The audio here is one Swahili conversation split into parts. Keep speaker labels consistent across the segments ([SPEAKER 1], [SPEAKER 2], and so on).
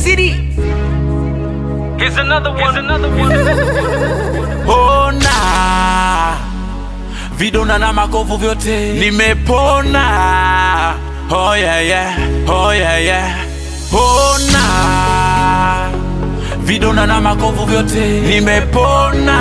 [SPEAKER 1] City.
[SPEAKER 2] Here's another one. Here's another one.
[SPEAKER 3] Ona vidonda na makovu vyote nimepona. Oh yeah yeah, oh yeah yeah. Ona vidonda na makovu vyote nimepona.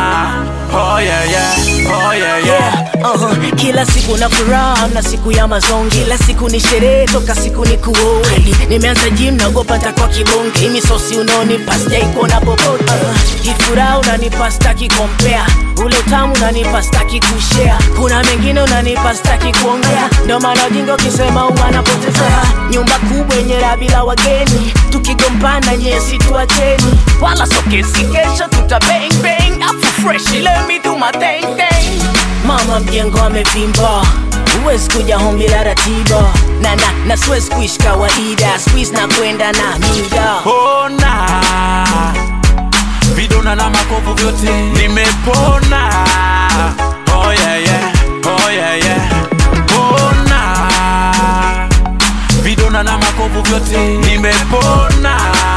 [SPEAKER 3] Oh yeah yeah, oh yeah yeah.
[SPEAKER 1] Uh-huh. Kila siku na furaha na siku ya mazongi, kila siku ni sherehe toka siku ni kuoi. Nimeanza gym naogopa nitakuwa kibonge, hii misosi unaonipa sijai kuona popote. Uh-huh. Hii furaha unanipa staki kompea, ule utamu unanipa staki kushare. Kuna mengine unanipa staki kuongea, ndio maana ujinga ukisema uwanapotezea. Nyumba kubwa yenye raha bila wageni, tukigombana nyesi tuacheni, wala sokesi kesho tuta bang bang, afu fresh let me do my thing thing. Mama mjengo amevimba huwezi kuja home bila ratiba na na na siwezi kuishi kawaida squeeze na kwenda na mida
[SPEAKER 3] Ona vidonda na makovu vyote nimepona. Oh yeah yeah, oh yeah yeah. Ona vidonda na makovu vyote nimepona.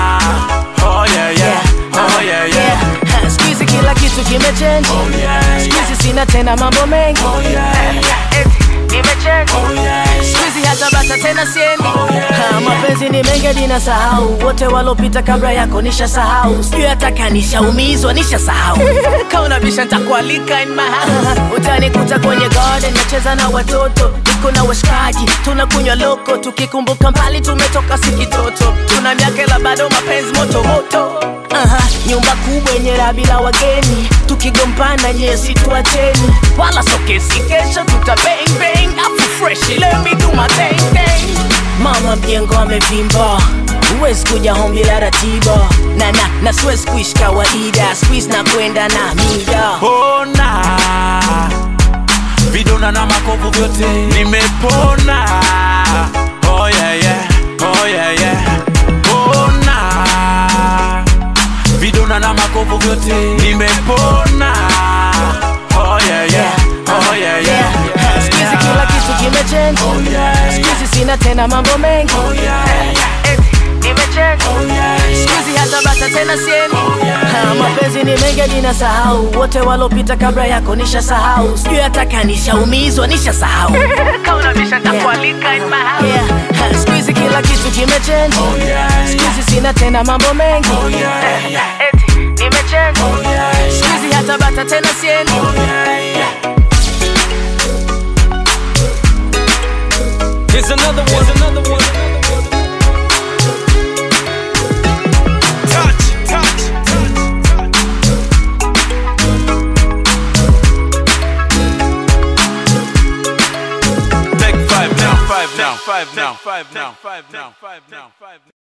[SPEAKER 3] Oh yeah yeah, oh yeah yeah.
[SPEAKER 1] Ha, siku hizi kila kitu kimechange
[SPEAKER 3] Oh yeah
[SPEAKER 1] siku
[SPEAKER 3] yeah.
[SPEAKER 1] hizi sina tena mambo mengi
[SPEAKER 3] Oh yeah yeah.
[SPEAKER 1] Eti, nimechange
[SPEAKER 3] Oh yeah yeah.
[SPEAKER 1] siku hizi hata bata tena siendi
[SPEAKER 3] yeah,
[SPEAKER 1] Ha, mapenzi ni mengi hadi nasahau wote walopita kabla yako nisha sahau sijui hata kanishaumizwa nisha sahau kaunabisha ntakualika in my house utanikuta kwenye garden nacheza na watoto niko na washikaji tunakunywa loko tukikumbuka mbali tumetoka sikitoto tuna miaka ila bado mapenzi moto moto Aha, nyumba kubwa yenye raha bila wageni tukigombana nyesi tuacheni wala sokesi kesho tuta bang bang afu fresh let me do my thing thing mama mjengo amevimba huwezi kuja home bila ratiba na na na siwezi kuishi kawaida squeeze na kwenda na mida
[SPEAKER 3] Ona vidonda na makovu vyote nimepona. Oh yeah yeah, oh yeah yeah. Ona vidonda na makovu vyote nimepona. Oh yeah yeah, oh yeah yeah.
[SPEAKER 1] Siku hizi kila kitu kimechange
[SPEAKER 3] Oh yeah
[SPEAKER 1] Siku
[SPEAKER 3] yeah,
[SPEAKER 1] hizi sina tena mambo mengi
[SPEAKER 3] oh yeah yeah,
[SPEAKER 1] Eti, nimechange
[SPEAKER 3] oh yeah
[SPEAKER 1] Siku
[SPEAKER 3] yeah.
[SPEAKER 1] hizi hata bata tena siendi Ha, mapenzi ni mengi hadi nasahau wote walopita kabla yako nisha sahau sijui hata kanishaumizwa nisha sahau kaunabisha ntakualika in my house yeah. Ha, siku hizi kila kitu kimechange
[SPEAKER 3] Oh yeah
[SPEAKER 1] siku
[SPEAKER 3] yeah,
[SPEAKER 1] hizi sina tena mambo mengi
[SPEAKER 3] oh yeah yeah,
[SPEAKER 1] Eti, nimechange
[SPEAKER 3] oh yeah
[SPEAKER 1] siku
[SPEAKER 3] yeah,
[SPEAKER 1] hizi hata bata tena siendi
[SPEAKER 3] oh yeah yeah.
[SPEAKER 2] Here's another one. Here's another one. Touch, touch, touch, touch.
[SPEAKER 3] Take five now, five now, five now, five now, five now, five now.